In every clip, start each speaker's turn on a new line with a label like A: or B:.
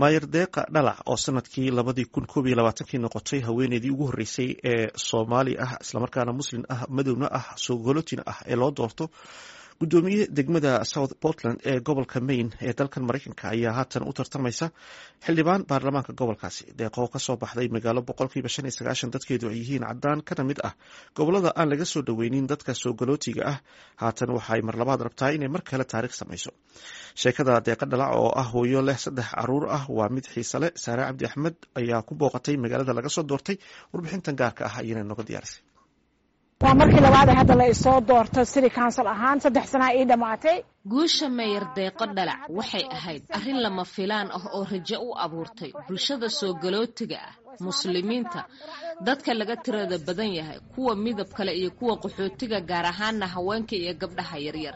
A: maayer deeqa dhalac oo sanadkii labadii kun koob iyo labaatankii noqotay haweeneydii ugu horreysay ee soomaali ah islamarkaana muslin ah madowna ah soogolotina ah ee loo doorto gudoomiye degmada south portland ee gobolka maine ee dalkan maraykanka ayaa haatan u tartamaysa xildhibaan baarlamaanka gobolkaasi deeqoo kasoo baxday magaalo boqolkiiba shan iyo sagaashan dadkeedu ay yihiin cadaan kana mid ah gobolada aan laga soo dhoweynin dadka soogolootiga ah haatan waxaay mar labaad rabtaa inay mar kale taariikh samayso sheekada deeqa dhalac oo ah hooyo leh saddex caruur ah waa mid xiisale saare cabdi axmed ayaa ku booqatay magaalada laga soo doortay warbixintan gaarka ah ayana nooga diyaarisay
B: waa markii labaad ee hadda la isoo doorto city council ahaan saddex sanaa ii dhammaatay
C: guusha meyer deeqo dhalac waxay ahayd arrin lama filaan ah oo rajo u abuurtay bulshada soogolootiga ah muslimiinta dadka laga tirada badan yahay kuwa midab kale iyo kuwa qaxootiga gaar ahaana haweenka iyo gabdhaha yaryar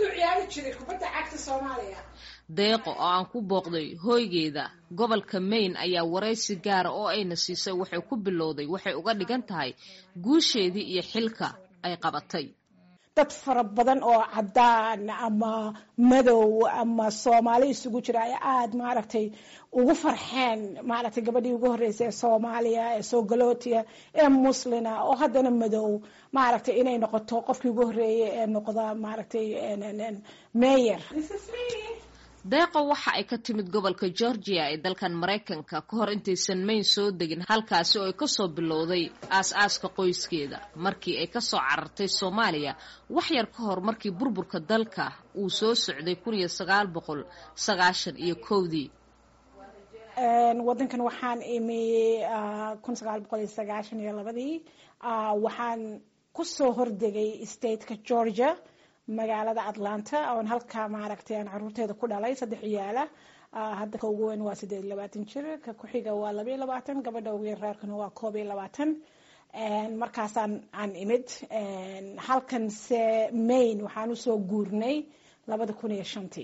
C: deeqo oo aan ku booqday hooygeeda gobolka maine ayaa waraysi gaara oo ayna siisay waxay ku bilowday waxay uga dhigan tahay guusheedii iyo xilka ay qabatay
B: dad fara badan oo cadaan ama madow ama soomaali isugu jira ay aada maaragtay ugu farxeen maaragtay gabadhii ugu horreysay ee soomaaliya ee soogolootiya ee muslina oo haddana madow maaragtay inay noqoto qofkii ugu horreeyay ee noqda maaragtay meyer
C: deeqo waxa ay ka timid gobolka georgia ee dalkan maraykanka ka hor intaysan mayn soo degin halkaasi oo ay kasoo bilowday aas-aaska qoyskeeda markii ay kasoo carartay soomaaliya wax yar ka hor markii burburka dalka uu soo socday kun iyo sagaal boqol sagaashan iyo kowdii
B: wadankan waxaan imi kun sagaal boqol iyo sagaashan iyo labadii waxaan kusoo hordegay stateka georgia magaalada atlanta oon halkaa maaragtay aan caruurteeda ku dhalay saddex ciyaala hadda ka ugu weyn waa siddeed iyo labaatan jir ka ku-xiga waa laba iyo labaatan gabadha ugu yar reerkana waa koob iyo labaatan markaasaan aan imid halkan se maine waxaan usoo guurnay labada kun iyo shantii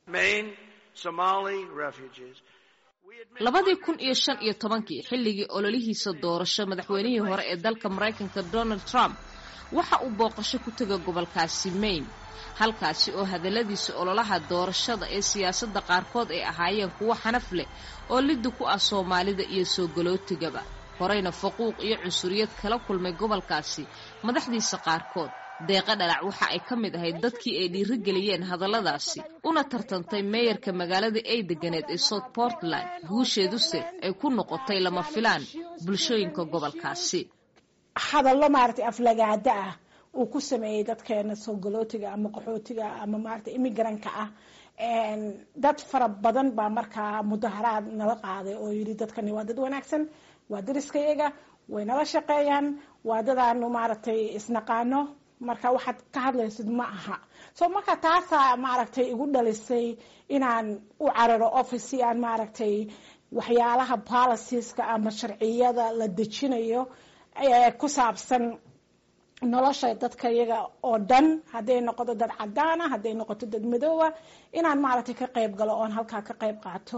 C: labadii kun iyo shan iyo tobankii xilligii ololihiisa doorasho madaxweynihii hore ee dalka maraykanka donald trump waxa uu booqasho ku tega gobolkaasi maine halkaasi oo hadalladiisa ololaha doorashada ee siyaasadda qaarkood ay ahaayeen kuwo xanaf leh oo liddi ku ah soomaalida iyo soogolootigaba horeyna faquuq iyo cunsuriyad kala kulmay gobolkaasi madaxdiisa qaarkood deeqa dhalac waxa ay ka mid ahayd dadkii ay dhiirigeliyeen hadalladaasi una tartantay meeyarka magaalada ay deganeed ee south portland guusheeduse ay ku noqotay lama filaan bulshooyinka gobolkaasi
B: hadallo maaragtay aflagaada ah uu ku sameeyey dadkeena soogolootiga ama qaxootiga ama maaragtay imigranka ah dad fara badan baa markaa mudaharaad nala qaaday oo yidhi dadkani waa dad wanaagsan waa dariskayaga way nala shaqeeyaan waa dadaanu maaragtay isnaqaano marka waxaad ka hadlaysid ma aha so marka taasaa maaragtay igu dhalisay inaan u cararo office si aan maaragtay waxyaalaha policieska ama sharciyada la dejinayo ku saabsan nolosha dadka iyaga oo dhan hadday noqoto dad cadaana hadday noqoto dad madoowa inaan maaragtay ka qayb galo oon halkaa ka qayb qaato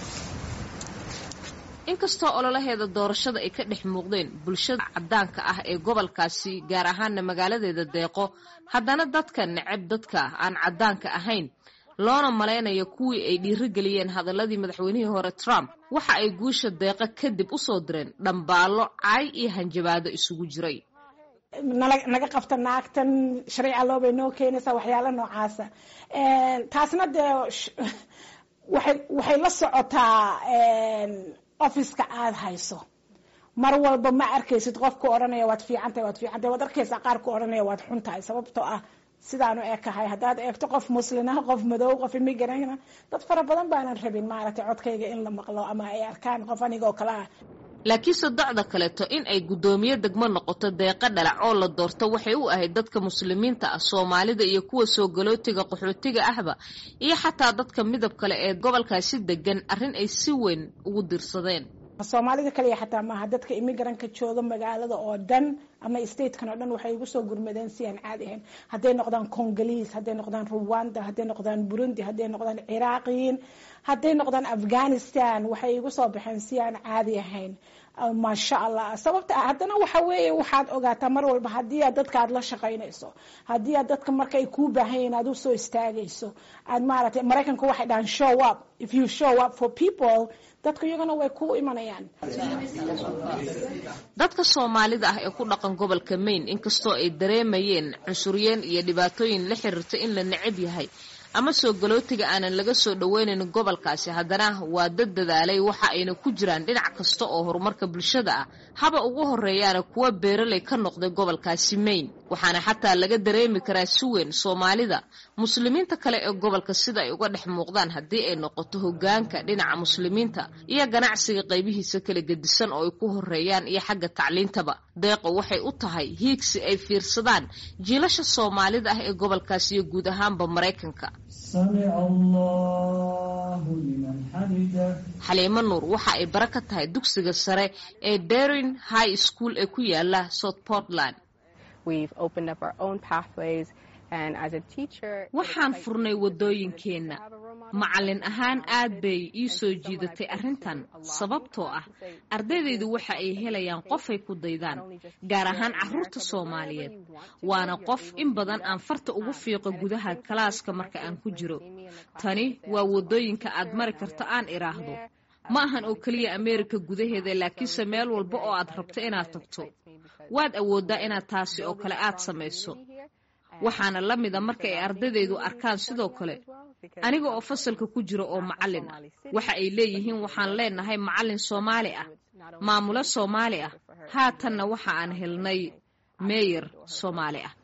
C: inkastoo ololaheeda doorashada ay ka dhex muuqdeen bulshada cadaanka ah ee gobolkaasi gaar ahaana magaaladeeda deeqo haddana dadka neceb dadka aan cadaanka ahayn loona malaynayo kuwii ay dhiirigeliyeen hadaladii madaxweynihii hore trump waxa ay guusha deeqa kadib usoo direen dhambaallo caay iyo hanjabaado isugu jiray
B: naga qabta naagtan sharci alloo bay noo keenaysaa waxyaala noocaasa taasna dee waxay la socotaa officeka aada hayso mar walba ma arkaysid qofku odhanaya waad fiicantahay waad fiicantahay waad arkaysaa qaar ku odhanaya waad xun tahay sababtoo ah sidaanu ekahay haddaad eegto qof muslina qof madow qof imigran dad fara badan baanan rabin maaragtay codkayga in la maqlo ama ay arkaan qof aniga oo kale ah
C: laakiinse docda kaleeto in ay guddoomiye degmo noqoto deeqa dhalac oo la doorto waxay u ahayd dadka muslimiinta ah soomaalida iyo kuwa soogolootiga qaxootiga ahba iyo xataa dadka midab kale ee gobolkaasi degan arrin ay si weyn ugu dirsadeen
B: soomaalida kaliya xataa maaha dadka imigranka jooga magaalada oo dhan ama statekan oo dhan waxay igu soo gurmadeen si aan caadi ahayn hadday noqdaan congoliis hadday noqdaan ruwanda hadday noqdaan burundi hadday noqdaan ciraaqiyiin hadday noqdaan afghanistan waxay igu soo baxeen si aan caadi ahayn maasha allah sababta haddana waxa weeye waxaad ogaataa mar walba haddii aad dadka aad la shaqaynayso haddii aad dadka marka ay kuu baahan yihin aad usoo istaagayso aad maaragtay maraykanka waxay dhahaan show up if you show up for people dadka iyagana way ku imanayaan
C: dadka soomaalida ah ee ku dhaqan gobolka maine inkastoo ay dareemayeen cunsuryeen iyo dhibaatooyin la xiriirta in la necab yahay ama soo galootiga aanan laga soo dhoweynayn gobolkaasi haddana waa dad dadaalay waxa ayna ku jiraan dhinac kasta oo horumarka bulshada ah haba ugu horeeyaana kuwa beeraley ka noqday gobolkaasi maine waxaana xataa laga dareemi karaa si weyn soomaalida muslimiinta kale ee gobolka sida ay uga dhex muuqdaan haddii ay noqoto hogaanka dhinaca muslimiinta iyo ganacsiga qaybihiisa kala gedisan oo ay ku horeeyaan iyo xagga tacliintaba deeqo waxay u tahay hiigsi ay fiirsadaan jiilasha soomaalida ah ee gobolkaasi iyo guud ahaanba maraykanka xaliimo nuur waxa ay bara ka tahay dugsiga sare ee derin high school ee ku yaala south portland waxaan furnay waddooyinkeenna macallin ahaan aad bay ii soo jiidatay arrintan sababtoo ah ardaydaydu waxa ay helayaan qofay ku daydaan gaar ahaan carruurta soomaaliyeed waana qof in badan aan farta ugu fiiqo gudaha kalaaska marka aan ku jiro tani waa waddooyinka aad mari karto aan idhaahdo ma ahan oo keliya ameerika gudaheeda laakiinse meel walba oo aad rabto inaad tagto waad awooddaa inaad taasi oo kale aad samayso waxaana la mida marka ay ardaydaydu arkaan sidoo kale aniga oo fasalka ku jira oo macallin ah waxa ay leeyihiin waxaan leenahay macallin soomaali ah maamulo soomaali ah haatanna waxa aan helnay meeyar soomaali ah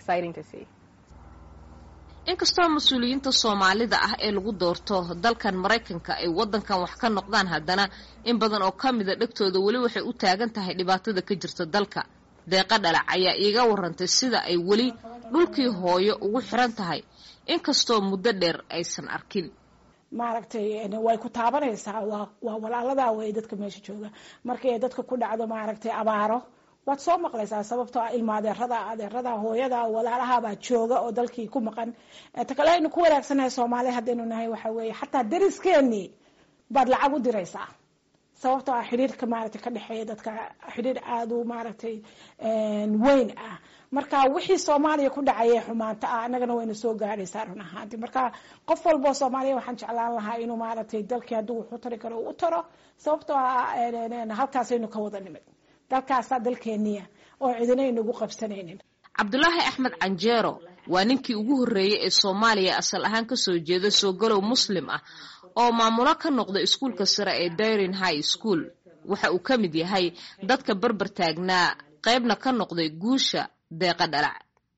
C: inkastoo mas-uuliyiinta soomaalida ah ee lagu doorto dalkan maraykanka ay waddankan wax ka noqdaan haddana in badan oo ka mida dhegtooda weli waxay u taagan tahay dhibaatada ka jirta dalka deeqa dhalac ayaa iiga warantay sida ay weli dhulkii hooyo ugu xiran tahay inkastoo muddo dheer aysan arkin
B: maaragtay way ku taabanaysaa waa waa walaaladaa wey dadka meesha jooga markay dadka ku dhacdo maaragtay abaaro waad soo maqlaysaa sababtoo ah ilma adeerada adeerada hooyada walaalahabaa jooga oo dalkii ku maqan ta kale aynu ku wanaagsanahay soomaaliya haddaynu nahay waxa weeye xataa dariskeenii baad lacag u diraysaa sababtoo ah xidhiirka maaragtay ka dhexeeya dadka xidhiir aada u maaragtay weyn ah marka wixii soomaaliya ku dhacaya xumaanta ah annagana wayna soo gaadhaysaa run ahaanti marka qof walboo soomaaliya waxaan jeclaan lahaa inuu maaragtay dalkii hadduu wuxu tari karo u taro sababtoo ah halkaasaynu ka wada nimid dalkaasaa dalkeeniya oo cidina aynagu qabsanaynin
C: cabdulaahi axmed canjeero waa ninkii ugu horreeyey ee soomaaliya asal ahaan kasoo jeeda soogalow muslim ah oo maamulo ka noqda iskuulka sare ee dairin high school waxa uu ka mid yahay dadka berber taagnaa qaybna ka noqday guusha deeqa dhalac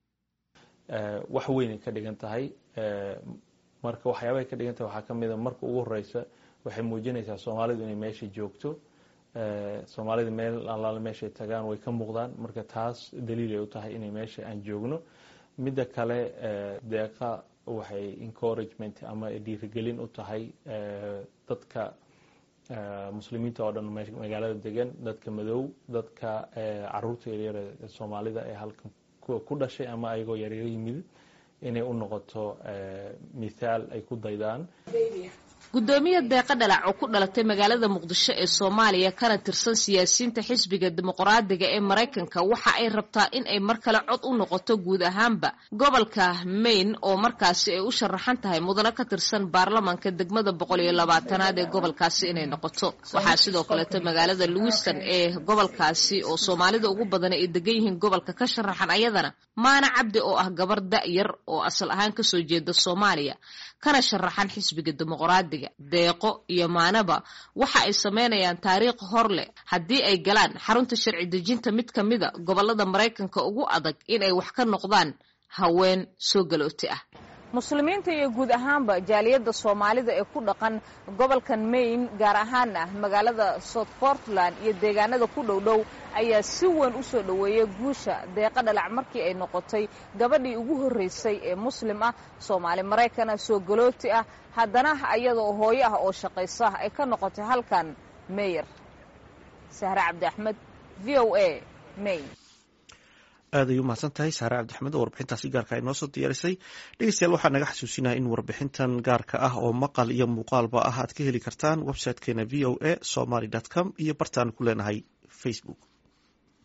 D: wax weynay ka dhigan tahay marka waxyaabahay ka dhigan tahay waxaa ka mida marka ugu horeysa waxay muujinaysaa soomaalidu inay meesha joogto soomaalida meel allaale meeshay tagaan way ka muuqdaan marka taas daliilay u tahay inay meesha aan joogno midda kale deeqa waxay encouragement ama dhiirigelin u tahay dadka muslimiinta oo dhan magaalada degan dadka madow dadka caruurta yaryar ee soomaalida ee halkan ku dhashay ama ayagoo yaryar yimid inay u noqoto mithaal ay ku daydaan
C: guddoomiye deeqa dhalac oo ku dhalatay magaalada muqdisho ee soomaaliya kana tirsan siyaasiyiinta xisbiga dimuqraadiga ee maraykanka waxa ay rabtaa in ay mar kale cod u noqoto guud ahaanba gobolka maine oo markaasi ay u sharaxan tahay mudano ka tirsan baarlamanka degmada boqol iyo labaatanaad ee gobolkaasi inay noqoto waxaa sidoo kaleeto magaalada lewiston ee gobolkaasi oo soomaalida ugu badan ay degan yihiin gobolka ka sharaxan ayadana maana cabdi oo ah gabar da-yar oo asal ahaan kasoo jeeda soomaaliya kana sharaxan xisbiga dimuqraadiga deeqo iyo maanaba waxa ay sameynayaan taariikh hor leh haddii ay galaan xarunta sharci dejinta mid ka mida gobolada maraykanka ugu adag in ay wax ka noqdaan haween soo galooti ah muslimiinta iyo guud ahaanba jaaliyadda soomaalida ee ku dhaqan gobolkan maine gaar ahaana magaalada south portland iyo deegaanada ku dhow dhow ayaa si weyn u soo dhoweeyay guusha deeqa dhalac markii ay noqotay gabadhii ugu horreysay ee muslim ah soomaali maraykana soo galooti ah haddana ayadoo hooyo ah oo shaqaysa ay ka noqotay halkan meyer sahre cabdi axmed v o a maine
A: aad ay u mahadsan tahay saare cabdixmed oo warbixintaasi gaarka ay noo soo diyaarisay dhegeystayaal waxaa naga xasuusinaya in warbixintan gaarka ah oo maqal iyo muuqaalba ah aad ka heli kartaan websitekeena v o a somaly com iyo bartaan ku leenahay facebook